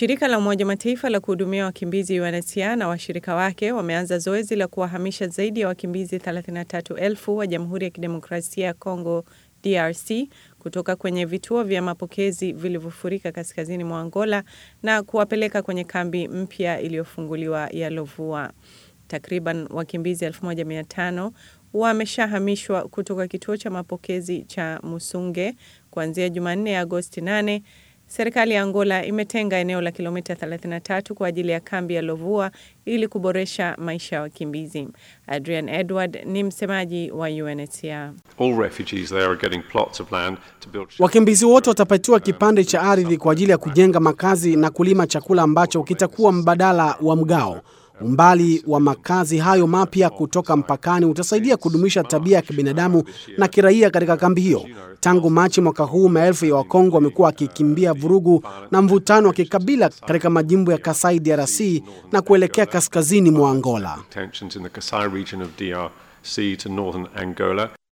Shirika la Umoja Mataifa la kuhudumia wakimbizi UNHCR na washirika wake wameanza zoezi la kuwahamisha zaidi ya wakimbizi 33,000 wa Jamhuri ya Kidemokrasia ya Kongo DRC kutoka kwenye vituo vya mapokezi vilivyofurika kaskazini mwa Angola na kuwapeleka kwenye kambi mpya iliyofunguliwa ya Lovua. Takriban wakimbizi 1500 wameshahamishwa kutoka kituo cha mapokezi cha Musunge kuanzia Jumanne ya Agosti 8. Serikali ya Angola imetenga eneo la kilomita 33 kwa ajili ya kambi ya Lovua ili kuboresha maisha ya wakimbizi. Adrian Edward ni msemaji wa UNHCR. All refugees there are getting plots of land to build Wakimbizi wote watapatiwa kipande cha ardhi kwa ajili ya kujenga makazi na kulima chakula ambacho kitakuwa mbadala wa mgao. Umbali wa makazi hayo mapya kutoka mpakani utasaidia kudumisha tabia ya kibinadamu na kiraia katika kambi hiyo. Tangu Machi mwaka huu, maelfu ya Wakongo wamekuwa wakikimbia vurugu na mvutano wa kikabila katika majimbo ya Kasai DRC na kuelekea kaskazini mwa Angola. tensions in the Kasai region of DRC to northern Angola.